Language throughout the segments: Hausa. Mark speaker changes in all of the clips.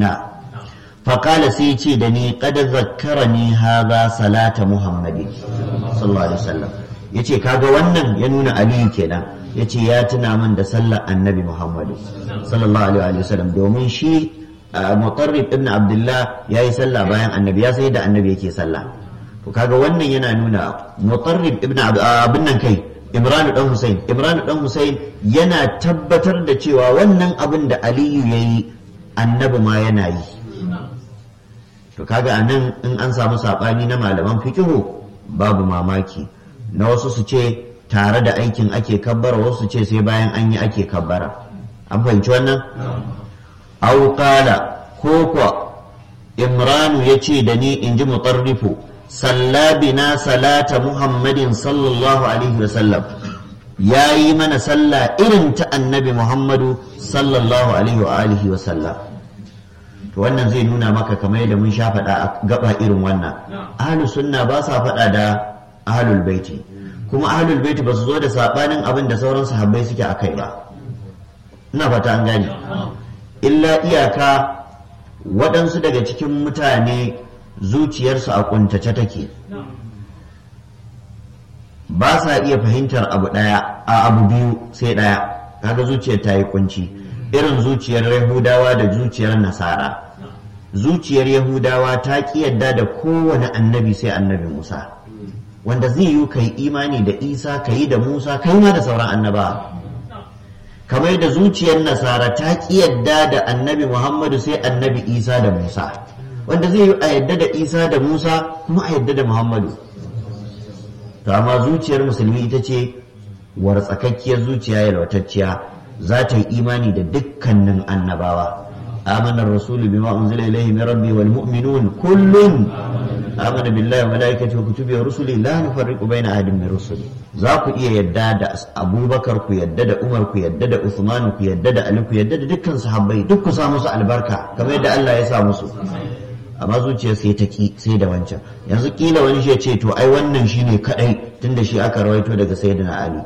Speaker 1: na faƙala sai ce da ni kada zakkarani haza salata muhammadin sallallahu alaihi wasallam ya ce kaga wannan ya nuna aliyu kenan ya ce ya tuna min da sallar annabi muhammadu sallallahu alaihi wasallam domin shi mutarrib ibn abdullah ya yi sallah bayan annabi ya sai da annabi yake sallah to kaga wannan yana nuna mutarrib ibn abin nan kai imranu dan husain imranu dan husain yana tabbatar da cewa wannan abin da aliyu ya yi annabi ma yana yi to kaga anan in an samu saɓani na malaman fikihu babu mamaki na wasu su ce tare da aikin ake kabbara wasu ce sai bayan an yi ake kabbara an fahimci wannan au qala ko kuwa imranu ya ce da ni in ji mutarrifu salla bina salata muhammadin sallallahu alaihi wasallam ya yi mana sallah irin ta annabi muhammadu sallallahu alaihi wa alihi wasallam to wannan zai nuna maka kamar yadda mun sha faɗa a gaba irin wannan ahlus sunna ba sa faɗa da ahlul baiti kuma ahlul baiti ba su zo da sabanin abin da sauran sahabbai suke akai ba ina fata an gane illa iyaka waɗansu daga cikin mutane zuciyarsu a kuntace take ba sa iya fahimtar abu ɗaya a abu biyu sai ɗaya kaga zuciyar ta yi kunci irin zuciyar yahudawa da zuciyar nasara zuciyar yahudawa ta ƙi yadda da kowane annabi sai annabi musa wanda zai yi kai imani da isa ka yi da musa kai ma da sauran annaba kamar da zuciyar nasara ta ƙi yadda da annabi muhammadu sai annabi isa da musa wanda zai yi a yadda da isa da musa kuma a yadda da muhammadu to amma zuciyar musulmi ita ce wartsakakkiyar zuciya yalwatacciya za ta yi imani da dukkanin annabawa آمن الرسول بما أنزل إليه من ربي والمؤمنون كل آمن بالله وملائكته وكتبه ورسله لا نفرق بين أحد من رسله ذاك إيه يداد أبو بكر كو يداد عمر كو يداد عثمان كو يداد علي كو يداد دكان صحابي دك ساموس البركة كما يدى الله يساموس amma zuciya sai ta ki sai da wancan yanzu kila wani shi ya ce to ai wannan shine kadai tunda shi aka rawaito daga sayyidina ali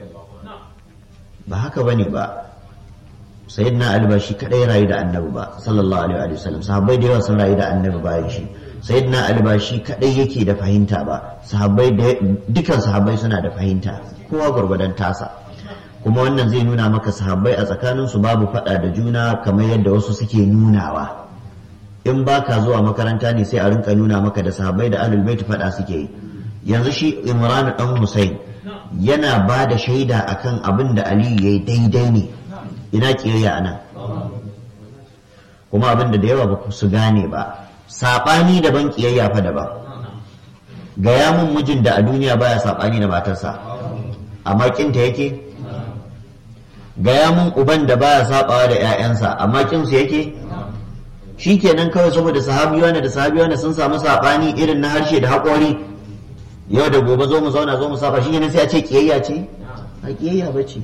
Speaker 1: ba haka bane ba sayyidina ali ba shi kadai rayu da annabi ba sallallahu alaihi wa sallam sahabbai da yawa sun rayu da annabi bayan shi sayyidina ali ba shi kadai yake da fahimta ba sahabbai da dukan sahabbai suna da fahimta kowa gurgudan tasa kuma wannan zai nuna maka sahabbai a tsakanin su babu fada da juna kamar yadda wasu suke nunawa in baka zuwa makaranta ne sai a rinka nuna maka da sahabbai da ahlul bait fada suke yi yanzu shi imran dan husain yana ba da shaida akan abin da aliyu yayi daidai ne ina kiyayya a nan kuma abin da da yawa ba su gane ba saɓani daban kiyayya fa daban gaya mun mijin da a duniya baya saɓani da matarsa amma kinta yake gaya mun uban da baya saɓawa da 'ya'yansa amma kinsu yake shi kenan kawai saboda sahabiya da sahabiya sun samu saɓani irin na harshe da haƙori yau da gobe zo mu zauna zo mu saba shi ne sai a ce kiyayya ce a kiyayya ba ce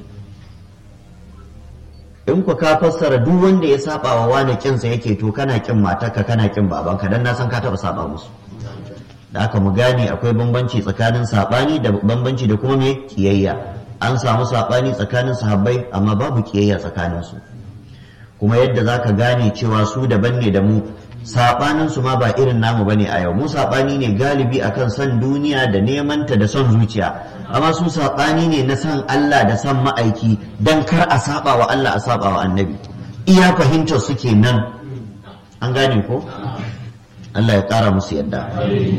Speaker 1: in ku ka fassara duk wanda ya saba wa wani kinsa yake to kana kin matarka kana kin babanka dan na san ka taba saba musu da aka mu gane akwai bambanci tsakanin sabani da bambanci da kuma me kiyayya an samu sabani tsakanin sahabbai amma babu kiyayya tsakanin su kuma yadda zaka gane cewa su daban ne da mu sabanin su ma ba irin namu bane a yau mu sabani ne galibi akan son duniya da neman ta da son zuciya amma su sabani ne na son Allah da son ma'aiki dan kar a saba wa Allah a saba wa annabi iya fahimtar su kenan an gane ko Allah ya kara musu yadda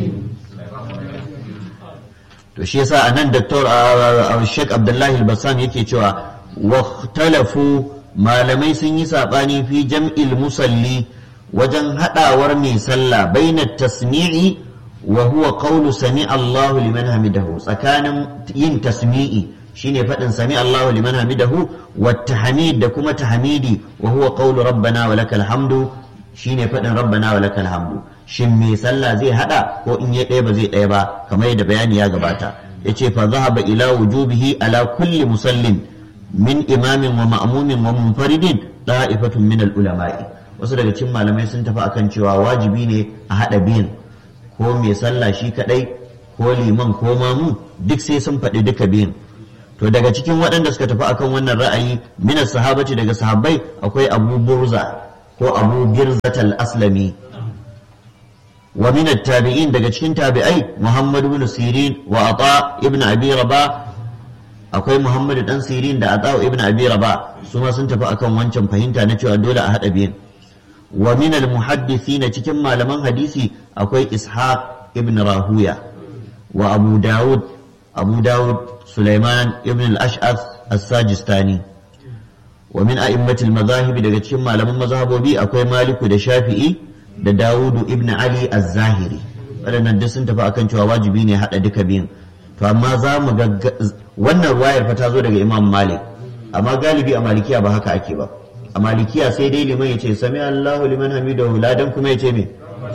Speaker 1: to shi yasa anan Dr. Sheikh Abdullahi Al-Bassam yake cewa واختلفوا malamai sun yi saɓani fi jam'il musalli wajen haɗawar mai sallah baina tasmi'i wa huwa qawlu sami Allahu liman hamidahu tsakanin yin tasmi'i shine faɗin sami Allahu liman hamidahu wa tahmid da kuma tahmidi wa huwa qawlu rabbana wa lakal hamdu shine faɗin rabbana wa lakal hamdu shin mai sallah zai haɗa ko in ya ɗaya ba zai ɗaya ba kamar yadda bayani ya gabata yace fa zahaba ila wujubihi ala kulli musallin min imamin wa ma'mumin wa munfaridin da'ifatun min al-ulama'i wasu daga cikin malamai sun tafi akan cewa wajibi ne a hada biyan ko mai sallah shi kadai ko liman ko mamu duk sai sun faɗi duka biyan to daga cikin waɗanda suka tafi akan wannan ra'ayi min sahabati daga sahabbai akwai Abu Burza ko abu birzat al-aslami wa min tabi'in daga cikin tabi'ai muhammad ibn sirin wa ata ibn abi rabah akwai muhammad dan sirin da ata ibn abi rabah su ma sun tafi akan wancan fahimta na cewa dole a hada biyan wa min al-muhaddithina cikin malaman hadisi akwai ishaq ibn rahuya wa abu dawud abu dawud sulaiman ibn al-ash'ath as-sajistani wa min a'immatil mazahib daga cikin malaman mazhabobi akwai maliku da shafi'i da dawudu ibn ali az-zahiri waɗannan duk sun tafi akan cewa wajibi ne haɗa duka biyun to amma za mu ga wannan ruwayar fa ta zo daga imam malik amma galibi a malikiya ba haka ake ba a malikiya sai dai liman ya ce sami allahu liman hamidahu ladan kuma ya ce me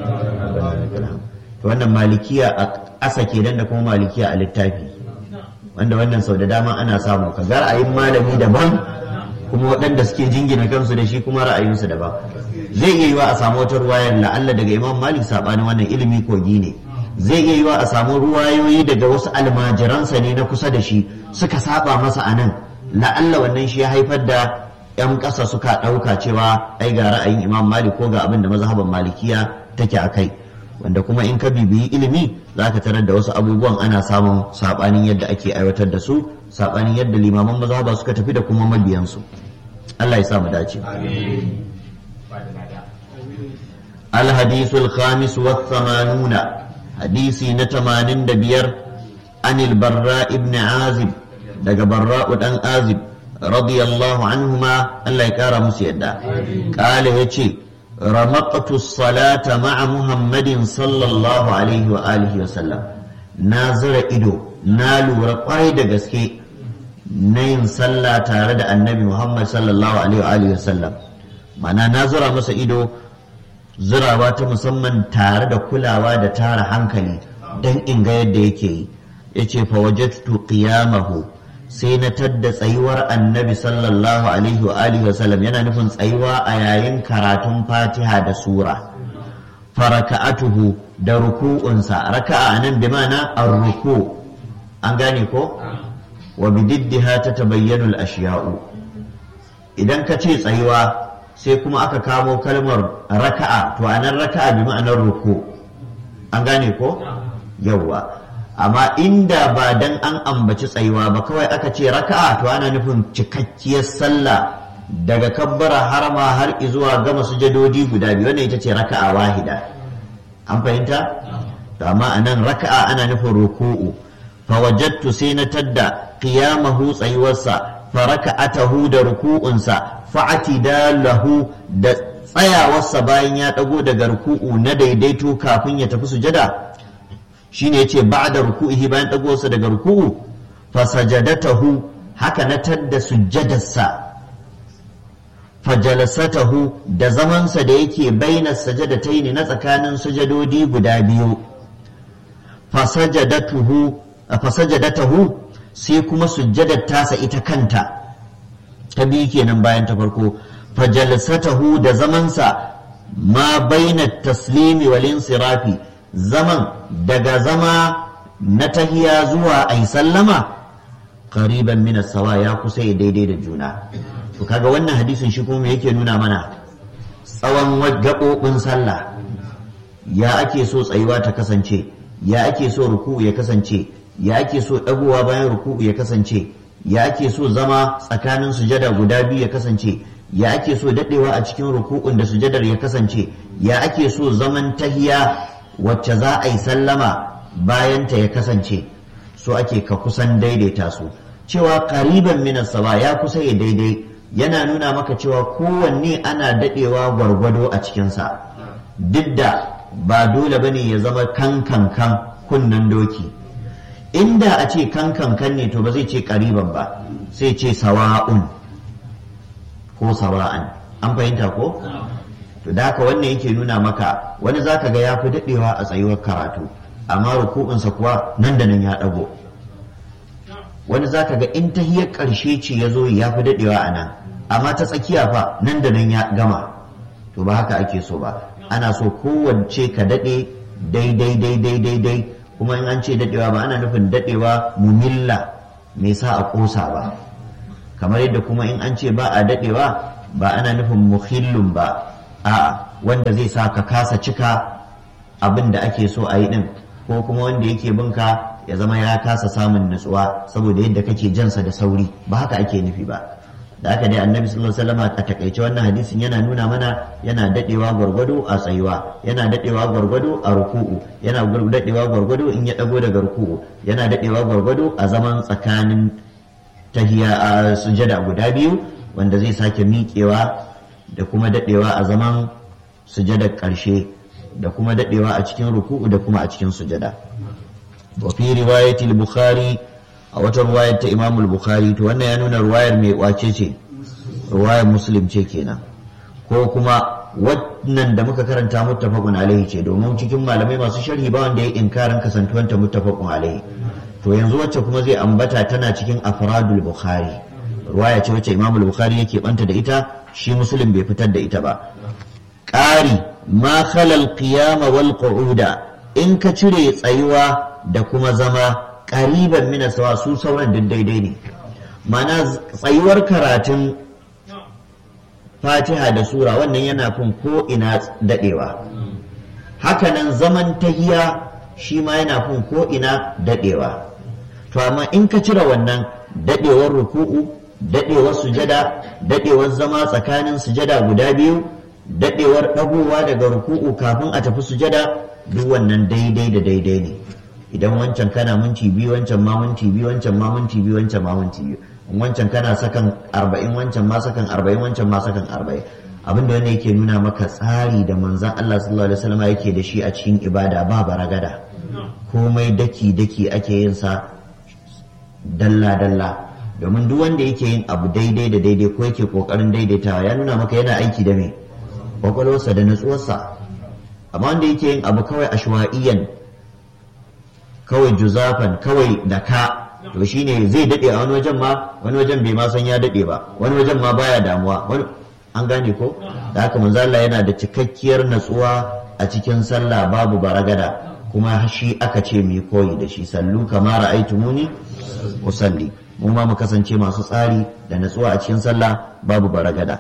Speaker 1: to wannan malikiya a ƙasa kenan da kuma malikiya a littafi wanda wannan sau da dama ana samu ka ga ra'ayin malami daban kuma waɗanda suke jingina kansu da shi kuma ra'ayinsu daban zai iya yiwa a samu wata ruwayar la'alla daga imam malik saɓanin wannan ilimi kogi ne zai iya yiwa a samu ruwayoyi daga wasu almajiransa ne na kusa da shi suka saba masa a nan la'alla wannan shi ya haifar da 'yan ƙasa suka ɗauka cewa ai ga ra'ayin imam malik ko ga abin da mazhaban malikiya take a kai wanda kuma in ka bibiyi ilimi za ka tarar da wasu abubuwan ana samun saɓanin yadda ake aiwatar da su saɓanin yadda limaman mazhaba suka tafi da kuma mabiyansu Allah ya sa mu dace الحديث الخامس والثمانون حديث نتمانين دبير عن البراء بن عازب دق براء بن عازب رضي الله عنهما الله يكارى مسيدا قال يتي رمقت الصلاة مع محمد صلى الله عليه وآله وسلم نازر إدو نالو رقايد قسكي نين صلى تارد النبي محمد صلى الله عليه وآله وسلم معنى نازر مسا إدو zirawa ta musamman tare da kulawa da tara hankali don in ga yadda yake yi ya ce fa wajadtu qiyamahu sai na tadda tsayuwar annabi sallallahu alaihi wa alihi wasallam yana nufin tsayuwa a yayin karatun fatiha da sura faraka'atuhu da ruku'unsa raka'a nan bi mana ar-ruku an gane ko wa bididdiha tatabayyanu al-ashiya'u idan ka ce tsayuwa sai kuma aka kamo kalmar raka'a to anan raka'a bi ma'anar ruku an gane ko yawwa amma inda ba dan an ambaci tsayuwa ba kawai aka ce raka'a to ana nufin cikakkiyar sallah daga kabbara harama har zuwa gama sujadodi guda biyu wannan ita ce raka'a wahida an fahimta to amma anan raka'a ana nufin ruku'u fa wajadtu sai na tadda qiyamahu tsayuwarsa fa raka'atahu da ruku'unsa lahu da tsayawarsa bayan ya ɗago daga ruku'u na daidaito kafin ya tafi sujada shine yace ba'da ruku'ihi bayan ɗagowarsa daga ruku'u fasajadatahu haka na tadda sujjadarsa fajalasatahu da zamansa da yake baina sajadataini na tsakanin sujadodi guda biyu fasajadatuhu fasajadatahu sai kuma sujjadar tasa ita kanta ta biyu kenan bayan ta farko fajalsatahu da zamansa ma baina taslimi wal insirafi zaman daga zama na tahiya zuwa ai sallama qariban min sawa ya kusa ya daidai da juna to kaga wannan hadisin shi kuma yake nuna mana tsawon gaɓoɓin sallah ya ake so tsayuwa ta kasance ya ake so ruku'u ya kasance ya ake so ɗagowa bayan ruku'u ya kasance ya ake so zama tsakanin sujada guda biyu ya kasance ya ake so daɗewa a cikin ruku'un da sujadar ya kasance ya ake so zaman tahiya wacce za a yi sallama bayanta ya kasance so ake ka kusan daidaita su cewa ƙariban minas sawa ya kusa ya daidai yana nuna maka cewa kowanne ana daɗewa gwargwado a cikinsa duk da ba dole bane ya zama kankankan kunnen doki inda a ce kankankan ne to ba zai ce ƙariban ba sai ce sawa'un ko sawa'an an fahimta ko to da haka wannan yake nuna maka wani zaka ga ya fi daɗewa a tsayuwar karatu amma ruku'unsa kuwa nan da nan ya ɗago wani zaka ga in tahiyar ƙarshe ce ya zo ya fi daɗewa a nan amma ta tsakiya fa nan da nan ya gama to ba haka ake so ba ana so kowace ka daɗe daidai daidai daidai kuma in an ce daɗewa ba ana nufin daɗewa mumilla me sa a ƙosa ba kamar yadda kuma in an ce ba a daɗewa ba ana nufin muhillun ba a'a wanda zai sa ka kasa cika abin da ake so a yi din ko kuma wanda yake binka ya zama ya kasa samun nutsuwa saboda yadda kake jansa da sauri ba haka ake nufi ba da aka dai annabi sallallahu alaihi wasallam a takaice wannan hadisin yana nuna mana yana dadewa gwargwado a tsayuwa yana dadewa gwargwado a ruku'u yana dadewa gwargwado in ya dago daga ruku'u yana dadewa gwargwado a zaman tsakanin tahiya a sujada guda biyu wanda zai sake miƙewa da kuma dadewa a zaman sujadar ƙarshe da kuma dadewa a cikin ruku'u da kuma a cikin sujada wa fi riwayatil bukhari a wata ruwayar ta imamul bukhari to wannan ya nuna ruwayar mai wace ce ruwayar muslim ce kenan ko kuma wannan da muka karanta muttafaqun alaihi ce domin cikin malamai masu sharhi ba wanda ya inkarin kasantuwanta muttafaqun alaihi to yanzu wacce kuma zai ambata tana cikin afradul bukhari ruwaya ce wacce imamul bukhari yake banta da ita shi muslim bai fitar da ita ba ƙari ma khalal qiyama wal qu'uda in ka cire tsayuwa da kuma zama ƙariban mina sawa su sauran duk daidai ne mana tsayuwar karatun fatiha da sura wannan yana fin ko ina daɗewa hakanan zaman tahiya shi ma yana fin ko ina daɗewa to amma in ka cire wannan daɗewar ruku'u daɗewar sujada daɗewar zama tsakanin sujada guda biyu daɗewar ɗagowa daga ruku'u kafin a tafi sujada duk wannan daidai da daidai ne idan wancan kana minti biyu wancan ma minti biyu wancan ma minti biyu wancan ma minti biyu wancan kana sakan arba'in wancan ma sakan arba'in wancan ma sakan arba'in abin da wanda yake nuna maka tsari da manzan Allah sallallahu alaihi wasallam yake da shi a cikin ibada ba baragada komai daki daki ake yin sa dalla dalla domin duk wanda yake yin abu daidai da daidai ko yake kokarin daidaitawa ya nuna maka yana aiki da me kwakwalwarsa da natsuwarsa amma wanda yake yin abu kawai ashwa'iyan kawai juzafan kawai da ka to shine zai dade a wani wajen ma wani wajen bai ma san ya dade ba wani wajen ma baya damuwa wani an gane ko da haka manzo Allah yana da cikakkiyar natsuwa a cikin sallah babu baragada kuma shi aka ce mu koyi da shi sallu kama ra'aytumuni usalli mu ma mu kasance masu tsari da natsuwa a cikin sallah babu baragada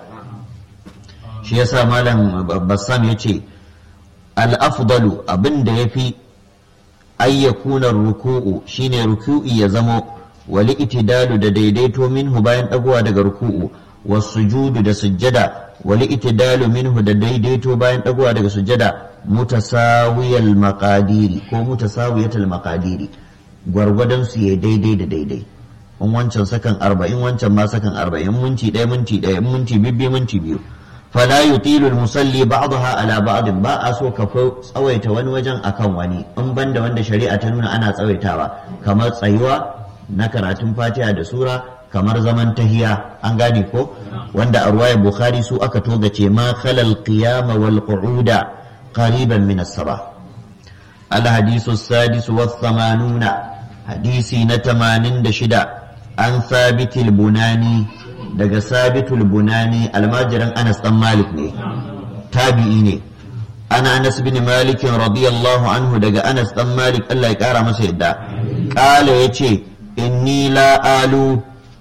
Speaker 1: shi yasa malam bassam yace al-afdalu abin da yafi ay yakuna ruku'u shine ruku'i ya zamo wal itidalu da daidaito minhu bayan dagowa daga ruku'u was sujudu da sujjada wal itidalu minhu da daidaito bayan dagowa daga sujjada mutasawiyal maqadiri ko mutasawiyatal maqadiri gwargwadon su ya daidai da daidai in wancan sakan arba'in wancan ma sakan arba'in minti ɗaya minti ɗaya minti bibbi minti biyu fala yutilu musalli ba'daha ala ba'd ba a so ka tsawaita wani wajen akan wani in banda wanda shari'a ta nuna ana tsawaitawa kamar tsayuwa na karatun fatiha da sura kamar zaman tahiya an gane ko wanda a ruwayar bukhari su aka togace ma khalal qiyama wal qu'uda qariban min as-sabah al hadisu sadis wa thamanuna hadisi na 86 an sabitil bunani daga sabitul bunani almajiran anas dan malik ne tabi'i ne ana anas bin malik radiyallahu anhu daga anas dan malik Allah ya kara masa yadda kala yace inni la alu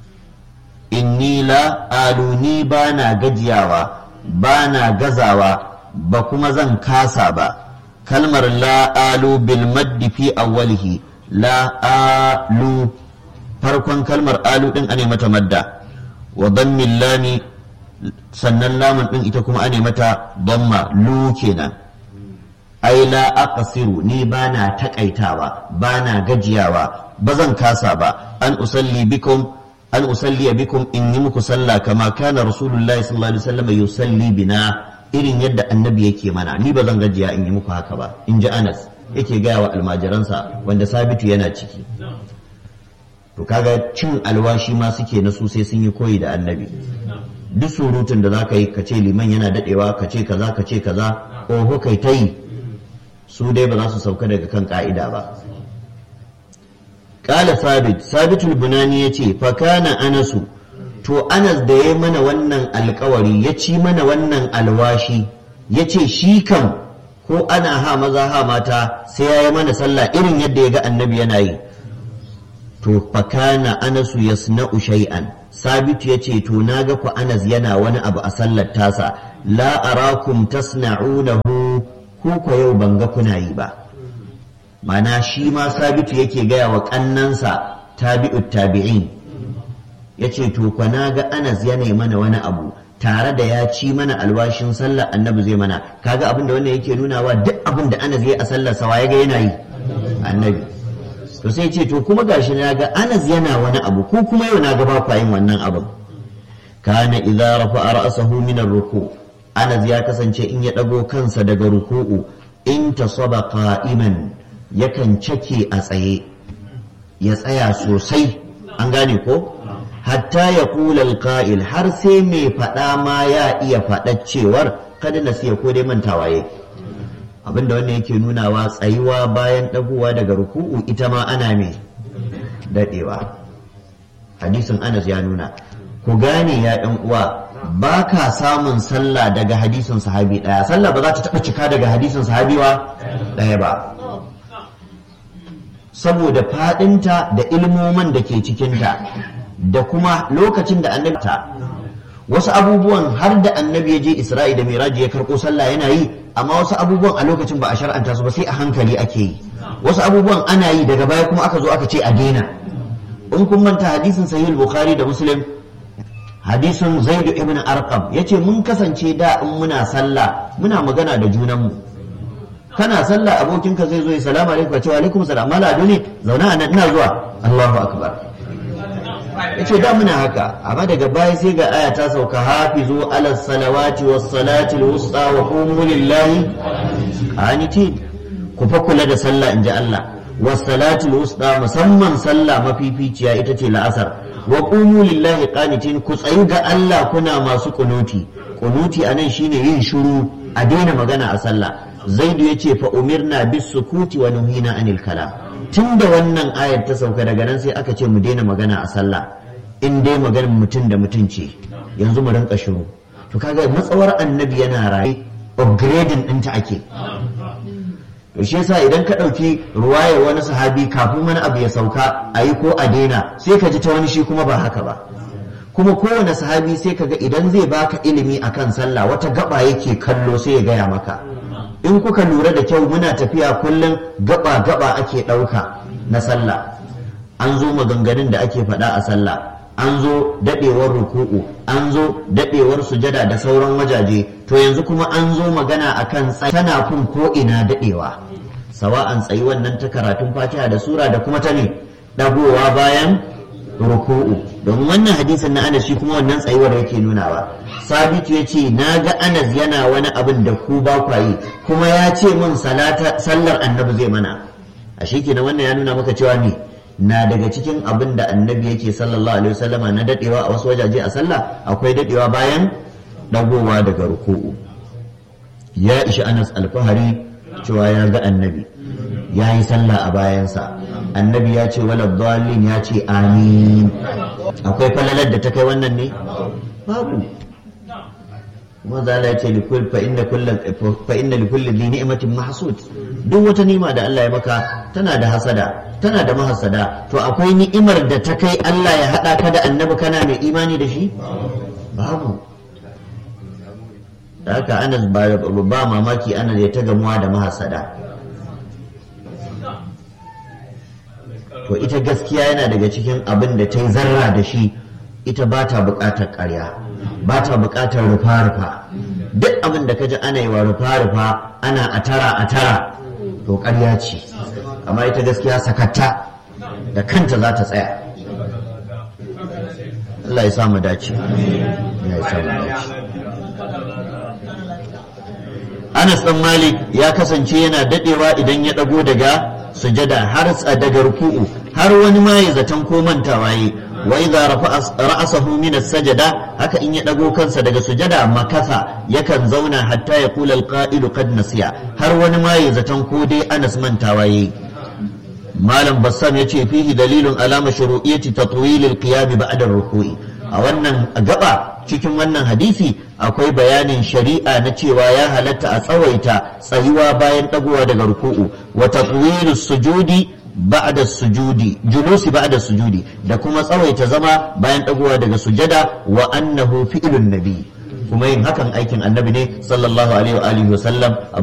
Speaker 1: inni la alu ni bana gajiyawa bana gazawa ba kuma zan kasa ba kalmar la alu bil maddi fi awwalihi la alu farkon kalmar alu din ane mata madda wa dammin lami sannan lamun din ita kuma ane mata damma lu kenan ai la aqsiru ni bana takaitawa bana gajiyawa bazan kasa ba an usalli bikum an usalli bikum in yi muku sallah kama kana rasulullahi sallallahu alaihi wasallam yusalli bina irin yadda annabi yake mana ni bazan gajiya in yi muku haka ba in ji Anas yake gaya wa almajiransa wanda sabitu yana ciki to kaga cin alwashi ma suke na su sai sun yi koyi da annabi duk surutun da zaka yi ka ce liman yana dadewa ka ce kaza ka ce kaza oho kai ta yi su dai ba za su sauka daga kan ka'ida ba kala sabit sabitul bunani ya ce fakana anasu to anas da ya mana wannan alkawari ya ci mana wannan alwashi ya ce shi kan ko ana ha maza ha mata sai ya yi mana sallah irin yadda ya ga annabi yana yi to fakana anasu yasna'u shay'an sabitu ya ce to na ga ku anas yana wani abu a sallar tasa la arakum tasna'unahu ko ko yau ban ga kuna yi ba mana shi ma sabitu yake gaya wa kannansa tabi'ut tabi'in yace to kwa na ga anas yana mana wani abu tare da ya ci mana alwashin sallar annabi zai mana kaga abin da wannan yake nunawa duk abin da anas ya a sallar sa ya ga yana yi annabi to sai ce to kuma gashi na ga anas yana wani abu ko kuma yau na ga ba kwa yin wannan abin kana idza rafa'a ra'sahu min ar-ruku anas ya kasance in ya dago kansa daga ruku'u in tasaba qa'iman yakan cake a tsaye ya tsaya sosai an gane ko hatta ya kula alqa'il har sai mai faɗa ma ya iya faɗa cewar kada na siya ko dai mantawa yake abinda wannan yake nunawa tsayuwa bayan ɗagowa daga ruku'u ita ma ana mai daɗewa hadisin anas ya nuna ku gane ya ɗan uwa ba ka samun sallah daga hadisin sahabi ɗaya sallah ba za ta taɓa cika daga hadisin sahabi wa ɗaya ba saboda faɗinta da ilmoman da ke cikinta da kuma lokacin da annabi ta wasu abubuwan har da annabi ya je isra'i da miraji ya karɓo sallah yana yi amma wasu abubuwan a lokacin ba a shar'anta su ba sai a hankali ake yi wasu abubuwan ana yi daga baya kuma aka zo aka ce a daina in kun manta hadisin sahih bukhari da muslim hadisin zaid ibn arqam yace mun kasance da in muna sallah muna magana da junanmu kana sallah abokinka zai zo ya salamu alaikum ce wa alaikum salam mala ne zauna a nan ina zuwa Allahu akbar yace da muna haka amma daga baya sai ga aya ta sauka hafizu ala salawati was salati al-wusta wa qumu lillahi qanitin ku fa kula da sallah inji Allah was salati al-wusta musamman sallah mafificiya ita ce la'asar wa qumu lillahi qanitin ku tsayu ga Allah kuna masu kunuti kunuti anan shine yin shiru a daina magana a sallah zaidu yace fa umirna bis sukuti wa nuhina anil kalam tun da wannan ayar ta sauka daga nan sai aka ce mu daina magana a sallah in dai maganar mutum da mutum ce yanzu mu rinka shiru to kaga matsawar annabi yana raye upgrading ɗinta ake to shi yasa idan ka ɗauki ruwayar wani sahabi kafin wani abu ya sauka a yi ko a daina sai ka ji ta wani shi kuma ba haka ba kuma kowane sahabi sai ka ga idan zai baka ilimi akan sallah wata gaba yake kallo sai ya gaya maka in kuka lura da kyau muna tafiya kullum gaba-gaba ake ɗauka na sallah an zo maganganun da ake faɗa a sallah an zo daɗewar ruku'u an zo daɗewar sujada da sauran wajaje to yanzu kuma an zo magana akan tsayi tana kun ko ina daɗewa sawa'an tsayi wannan ta karatun fatiha da sura da kuma ta ne ɗagowa bayan ruku'u domin wannan hadisin na anas shi kuma wannan tsayuwar yake nunawa sabitu ya ce na ga anas yana wani abin da ku ba kwa yi kuma ya ce min sallar annabi zai mana a shi kenan wannan ya nuna maka cewa ne na daga cikin abin da annabi yake sallallahu alaihi wasallama na dadewa a wasu wajaje a sallah akwai dadewa bayan dagowa daga ruku'u ya ishi anas alfahari cewa ya ga annabi ya yi sallah a bayansa annabi ya ce wala dalin ya ce amin akwai falalar da ta kai wannan ne babu kuma zala ya ce fa inna likulli dhi ni'matin mahsud duk wata ni'ima da Allah ya maka tana da hasada tana da mahasada to akwai ni'imar da ta kai Allah ya hada ka da annabi kana mai imani da shi babu da haka anas ba mamaki anas ya ta gamuwa da mahasada to ita gaskiya yana daga cikin abin da ta yi zarra da shi ita ba ta buƙatar ƙarya ba ta buƙatar rufa-rufa duk abin da ka ji ana yi wa rufa-rufa ana a tara a tara to ƙarya ce amma ita gaskiya sakatta da kanta za ta tsaya Allah ya samu dace ya samu dace Anas ɗan Malik ya kasance yana daɗewa idan ya ɗago daga sujada har daga ruku'u har wani ma ya zaton ko mantawa yi wa idza ra'asahu min as-sajada haka in ya dago kansa daga sujada makasa yakan zauna hatta ya kula al-qa'ilu qad nasiya har wani ma ya zaton ko dai Anas mantawa yi malam bassam yace fihi dalilun ala mashru'iyyati tatwil al-qiyam ba'da ar-ruku'i a wannan gaba cikin wannan hadisi akwai bayanin shari'a na cewa ya halatta a tsawaita tsayuwa bayan dagowa daga ruku'u wa tatwilus sujudi ba'da sujudi julusi ba'da sujudi da kuma tsawaita zama bayan dagowa daga sujada wa annahu fi'lun nabi kuma yin hakan aikin annabi ne sallallahu alaihi wa alihi wa sallam